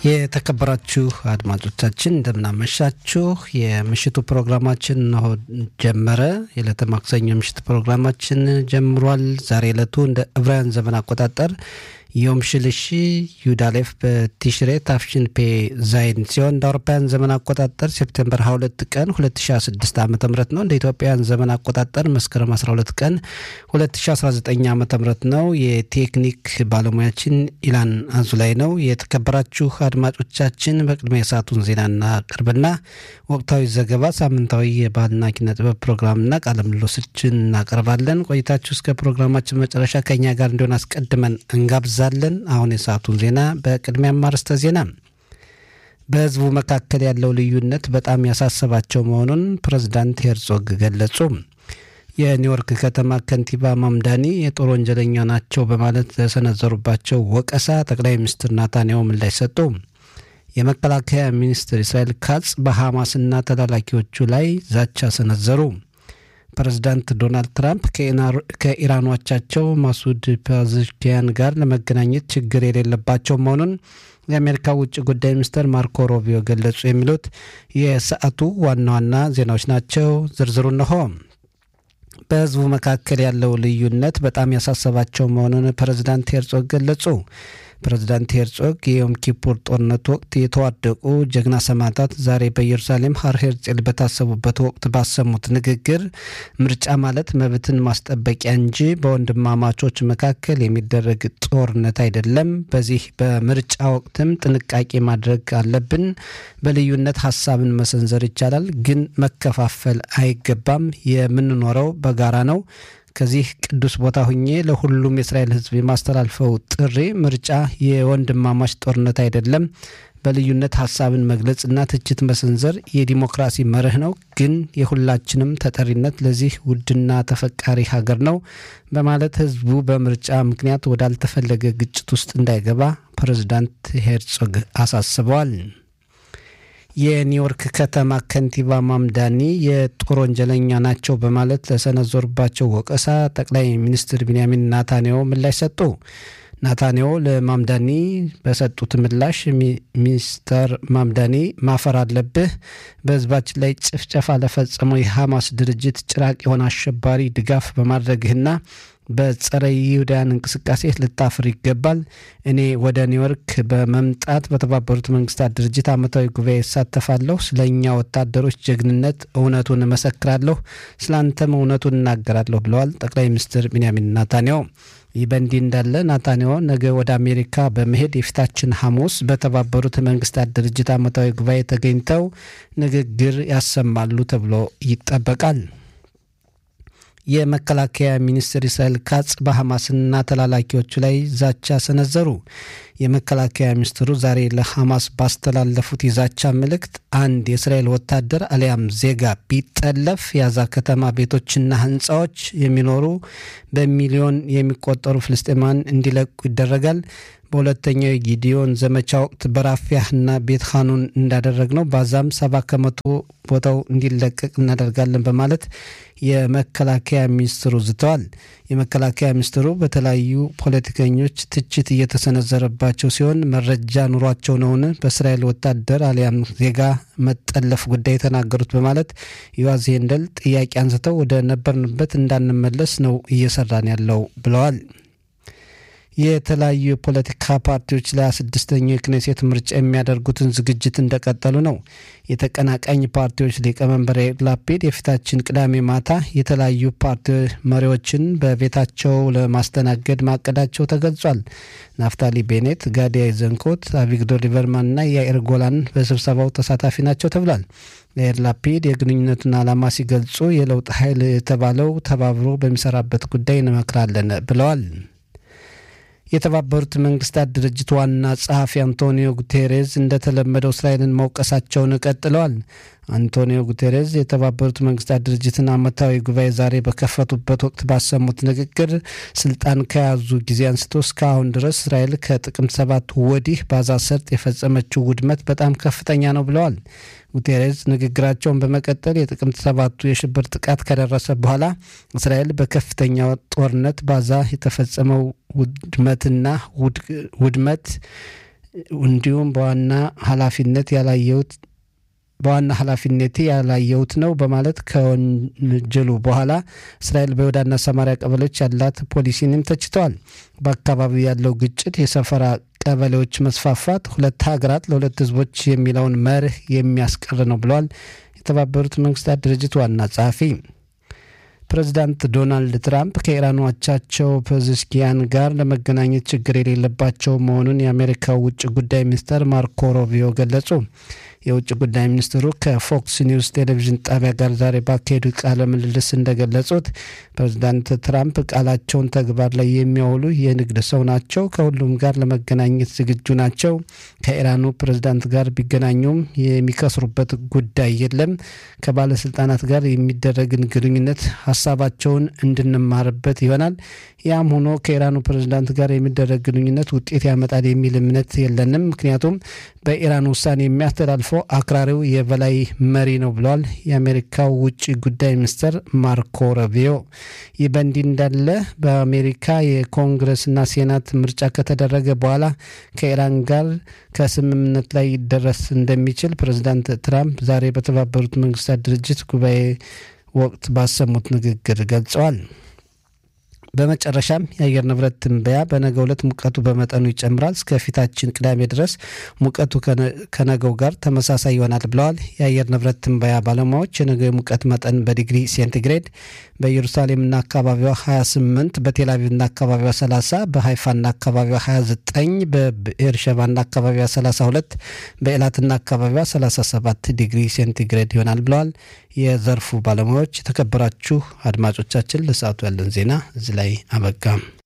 የተከበራችሁ አድማጮቻችን እንደምናመሻችሁ። የምሽቱ ፕሮግራማችን እነሆ ጀመረ። የዕለተ ማክሰኞ ምሽት ፕሮግራማችን ጀምሯል። ዛሬ ዕለቱ እንደ ዕብራውያን ዘመን አቆጣጠር ዮም ሽልሺ ዩዳሌፍ በቲሽሬ ታፍሽን ፔ ዛይን ሲሆን እንደ አውሮፓውያን ዘመን አቆጣጠር ሴፕቴምበር 22 ቀን 2016 ዓ ም ነው። እንደ ኢትዮጵያውያን ዘመን አቆጣጠር መስከረም 12 ቀን 2019 ዓ ም ነው። የቴክኒክ ባለሙያችን ኢላን አዙላይ ነው። የተከበራችሁ አድማጮቻችን በቅድሚያ የሰዓቱን ዜና እናቀርብና ወቅታዊ ዘገባ፣ ሳምንታዊ የባህልና ኪነ ጥበብ ፕሮግራምና ቃለ ምልልሶችን እናቀርባለን። ቆይታችሁ እስከ ፕሮግራማችን መጨረሻ ከኛ ጋር እንዲሆን አስቀድመን እንጋብዛለን። አሁን የሰዓቱን ዜና በቅድሚያ ማርስተ ዜና በህዝቡ መካከል ያለው ልዩነት በጣም ያሳሰባቸው መሆኑን ፕሬዝዳንት ሄርዞግ ገለጹ። የኒውዮርክ ከተማ ከንቲባ ማምዳኒ የጦር ወንጀለኛ ናቸው በማለት ለሰነዘሩባቸው ወቀሳ ጠቅላይ ሚኒስትር ናታንያሁ ምላሽ ሰጡ። የመከላከያ ሚኒስትር እስራኤል ካጽ በሐማስና ተላላኪዎቹ ላይ ዛቻ ሰነዘሩ። ፕሬዝዳንት ዶናልድ ትራምፕ ከኢራኖቻቸው ማሱድ ፓዝሽኪያን ጋር ለመገናኘት ችግር የሌለባቸው መሆኑን የአሜሪካ ውጭ ጉዳይ ሚኒስትር ማርኮ ሮቢዮ ገለጹ። የሚሉት የሰዓቱ ዋና ዋና ዜናዎች ናቸው። ዝርዝሩ እነሆ። በህዝቡ መካከል ያለው ልዩነት በጣም ያሳሰባቸው መሆኑን ፕሬዝዳንት ሄርጾግ ገለጹ። ፕሬዝዳንት ሄርጾግ የዮም ኪፑር ጦርነት ወቅት የተዋደቁ ጀግና ሰማዕታት ዛሬ በኢየሩሳሌም ሀር ሄርጼል በታሰቡበት ወቅት ባሰሙት ንግግር ምርጫ ማለት መብትን ማስጠበቂያ እንጂ በወንድማማቾች መካከል የሚደረግ ጦርነት አይደለም። በዚህ በምርጫ ወቅትም ጥንቃቄ ማድረግ አለብን። በልዩነት ሀሳብን መሰንዘር ይቻላል፣ ግን መከፋፈል አይገባም። የምንኖረው በጋራ ነው። ከዚህ ቅዱስ ቦታ ሁኜ ለሁሉም የእስራኤል ሕዝብ የማስተላልፈው ጥሪ ምርጫ የወንድማማች ጦርነት አይደለም። በልዩነት ሀሳብን መግለጽና ትችት መሰንዘር የዲሞክራሲ መርህ ነው፣ ግን የሁላችንም ተጠሪነት ለዚህ ውድና ተፈቃሪ ሀገር ነው በማለት ሕዝቡ በምርጫ ምክንያት ወዳልተፈለገ ግጭት ውስጥ እንዳይገባ ፕሬዝዳንት ሄርጾግ አሳስበዋል። የኒውዮርክ ከተማ ከንቲባ ማምዳኒ የጦር ወንጀለኛ ናቸው በማለት ለሰነዘሩባቸው ወቀሳ ጠቅላይ ሚኒስትር ቢንያሚን ናታንያሁ ምላሽ ሰጡ። ናታንያሁ ለማምዳኒ በሰጡት ምላሽ ሚስተር ማምዳኒ ማፈር አለብህ፣ በህዝባችን ላይ ጭፍጨፋ ለፈጸመው የሐማስ ድርጅት ጭራቅ የሆነ አሸባሪ ድጋፍ በማድረግህና በጸረ ይሁዳያን እንቅስቃሴ ልታፍር ይገባል። እኔ ወደ ኒውዮርክ በመምጣት በተባበሩት መንግስታት ድርጅት ዓመታዊ ጉባኤ እሳተፋለሁ። ስለ እኛ ወታደሮች ጀግንነት እውነቱን እመሰክራለሁ፣ ስለ አንተም እውነቱን እናገራለሁ ብለዋል ጠቅላይ ሚኒስትር ቢንያሚን ናታንያሁ። ይህ በእንዲህ እንዳለ ናታንያሁ ነገ ወደ አሜሪካ በመሄድ የፊታችን ሐሙስ በተባበሩት መንግስታት ድርጅት ዓመታዊ ጉባኤ ተገኝተው ንግግር ያሰማሉ ተብሎ ይጠበቃል። የመከላከያ ሚኒስትር እስራኤል ካጽ በሐማስና ተላላኪዎቹ ላይ ዛቻ ሰነዘሩ። የመከላከያ ሚኒስትሩ ዛሬ ለሐማስ ባስተላለፉት የዛቻ መልእክት አንድ የእስራኤል ወታደር አሊያም ዜጋ ቢጠለፍ የጋዛ ከተማ ቤቶችና ሕንፃዎች የሚኖሩ በሚሊዮን የሚቆጠሩ ፍልስጤማን እንዲለቁ ይደረጋል። በሁለተኛው የጊዲዮን ዘመቻ ወቅት በራፊያህና ቤት ኻኑን እንዳደረግ ነው ባዛም ሰባ ከመቶ ቦታው እንዲለቀቅ እናደርጋለን በማለት የመከላከያ ሚኒስትሩ ዝተዋል። የመከላከያ ሚኒስትሩ በተለያዩ ፖለቲከኞች ትችት እየተሰነዘረባቸው ሲሆን መረጃ ኑሯቸው ነውን በእስራኤል ወታደር አሊያም ዜጋ መጠለፍ ጉዳይ የተናገሩት በማለት ዮዋዝ ሄንደል ጥያቄ አንስተው ወደ ነበርንበት እንዳንመለስ ነው እየሰራን ያለው ብለዋል። የተለያዩ የፖለቲካ ፓርቲዎች ለሃያ ስድስተኛው የክኔሴት ምርጫ የሚያደርጉትን ዝግጅት እንደቀጠሉ ነው። የተቀናቃኝ ፓርቲዎች ሊቀመንበር ያኢር ላፒድ የፊታችን ቅዳሜ ማታ የተለያዩ ፓርቲ መሪዎችን በቤታቸው ለማስተናገድ ማቀዳቸው ተገልጿል። ናፍታሊ ቤኔት፣ ጋዲ አይዘንኮት፣ አቪግዶር ሊበርማንና ያኢር ጎላን በስብሰባው ተሳታፊ ናቸው ተብሏል። ያኢር ላፒድ የግንኙነቱን ዓላማ ሲገልጹ የለውጥ ኃይል የተባለው ተባብሮ በሚሰራበት ጉዳይ እንመክራለን ብለዋል። የተባበሩት መንግስታት ድርጅት ዋና ጸሐፊ አንቶኒዮ ጉቴሬዝ እንደተለመደው እስራኤልን መውቀሳቸውን ቀጥለዋል። አንቶኒዮ ጉቴሬዝ የተባበሩት መንግስታት ድርጅትን ዓመታዊ ጉባኤ ዛሬ በከፈቱበት ወቅት ባሰሙት ንግግር ስልጣን ከያዙ ጊዜ አንስቶ እስካሁን ድረስ እስራኤል ከጥቅምት ሰባት ወዲህ በጋዛ ሰርጥ የፈጸመችው ውድመት በጣም ከፍተኛ ነው ብለዋል። ጉቴሬዝ ንግግራቸውን በመቀጠል የጥቅምት ሰባቱ የሽብር ጥቃት ከደረሰ በኋላ እስራኤል በከፍተኛ ጦርነት በጋዛ የተፈጸመው ውድመትና ውድመት እንዲሁም በዋና ኃላፊነት ያላየሁት በዋና ኃላፊነቴ ያላየሁት ነው በማለት ከወንጀሉ በኋላ እስራኤል በይሁዳና ሰማሪያ ቀበሌዎች ያላት ፖሊሲንም ተችተዋል። በአካባቢው ያለው ግጭት፣ የሰፈራ ቀበሌዎች መስፋፋት ሁለት ሀገራት ለሁለት ሕዝቦች የሚለውን መርህ የሚያስቀር ነው ብለዋል የተባበሩት መንግስታት ድርጅት ዋና ጸሐፊ። ፕሬዚዳንት ዶናልድ ትራምፕ ከኢራን አቻቸው ፔዜሽኪያን ጋር ለመገናኘት ችግር የሌለባቸው መሆኑን የአሜሪካው ውጭ ጉዳይ ሚኒስተር ማርኮ ሮቢዮ ገለጹ። የውጭ ጉዳይ ሚኒስትሩ ከፎክስ ኒውስ ቴሌቪዥን ጣቢያ ጋር ዛሬ ባካሄዱት ቃለ ምልልስ እንደገለጹት ፕሬዚዳንት ትራምፕ ቃላቸውን ተግባር ላይ የሚያውሉ የንግድ ሰው ናቸው። ከሁሉም ጋር ለመገናኘት ዝግጁ ናቸው። ከኢራኑ ፕሬዚዳንት ጋር ቢገናኙም የሚከስሩበት ጉዳይ የለም። ከባለስልጣናት ጋር የሚደረግን ግንኙነት ሀሳባቸውን እንድንማርበት ይሆናል። ያም ሆኖ ከኢራኑ ፕሬዚዳንት ጋር የሚደረግ ግንኙነት ውጤት ያመጣል የሚል እምነት የለንም። ምክንያቱም በኢራን ውሳኔ የሚያስተላልፈው አክራሪው የበላይ መሪ ነው ብለዋል የአሜሪካው ውጭ ጉዳይ ሚኒስትር ማርኮ ረቢዮ። ይህ በእንዲህ እንዳለ በአሜሪካ የኮንግረስና ሴናት ምርጫ ከተደረገ በኋላ ከኢራን ጋር ከስምምነት ላይ ይደረስ እንደሚችል ፕሬዚዳንት ትራምፕ ዛሬ በተባበሩት መንግስታት ድርጅት ጉባኤ ወቅት ባሰሙት ንግግር ገልጸዋል። በመጨረሻም የአየር ንብረት ትንበያ በነገው ዕለት ሙቀቱ በመጠኑ ይጨምራል። እስከ ፊታችን ቅዳሜ ድረስ ሙቀቱ ከነገው ጋር ተመሳሳይ ይሆናል ብለዋል የአየር ንብረት ትንበያ ባለሙያዎች። የነገው የሙቀት መጠን በዲግሪ ሴንቲግሬድ በኢየሩሳሌምና አካባቢዋ 28፣ በቴልአቪቭና አካባቢዋ 30፣ በሀይፋና አካባቢዋ 29፣ በብኤርሸባና አካባቢዋ 32፣ በኤላትና አካባቢዋ 37 ዲግሪ ሴንቲግሬድ ይሆናል ብለዋል የዘርፉ ባለሙያዎች። የተከበራችሁ አድማጮቻችን ለሰዓቱ ያለን ዜና እዚህ ላይ አበቃ።